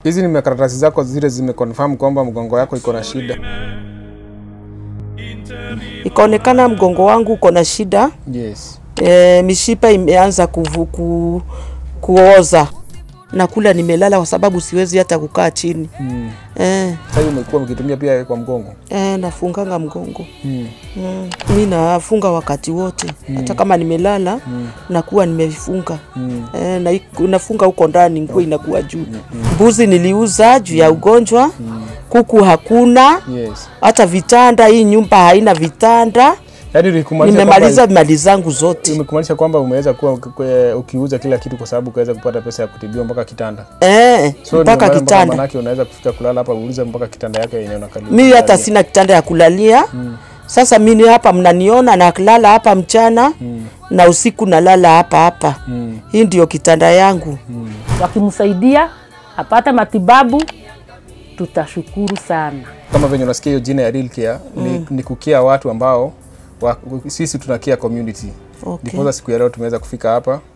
Hizi ni makaratasi zako zile zimeconfirm kwamba mgongo yako iko na shida. Ikaonekana mgongo wangu uko na shida Yes. e, mishipa imeanza kuvu, ku, kuoza na kula nimelala kwa sababu siwezi hata kukaa chini Mm. e, Sasa hivi umekuwa mkitumia pia kwa mgongo. e, nafunganga mgongo Mm. mm. Mi nafunga wakati wote hata kama nimelala nakuwa nimefunga Mm. e, na, nafunga huko ndani nguo inakuwa juu mbuzi niliuza juu ya ugonjwa kuku hakuna Yes. hata vitanda hii nyumba haina vitanda Yaani ulikumaanisha nimemaliza kwamba- mali zangu zote Imekumaanisha kwamba umeweza kuwa uki- ukiuza kila kitu kwa sababu ukaweza kupata pesa ya kutibiwa mpaka kitanda. eh, So mpaka ndio maana kitanda Manake unaweza kufika kulala hapa uulize mpaka kitanda yake yenyewe unakalia. mimi hata sina kitanda ya kulalia sasa mimi hapa mnaniona nalala hapa mchana na usiku nalala hapa hapa Mm. hii ndio kitanda yangu wakimsaidia apate matibabu, tutashukuru sana. Kama venye unasikia hiyo jina ya Real Care ni, ni kukia watu ambao wa, sisi tuna care community. okay. Ndiposa siku ya leo tumeweza kufika hapa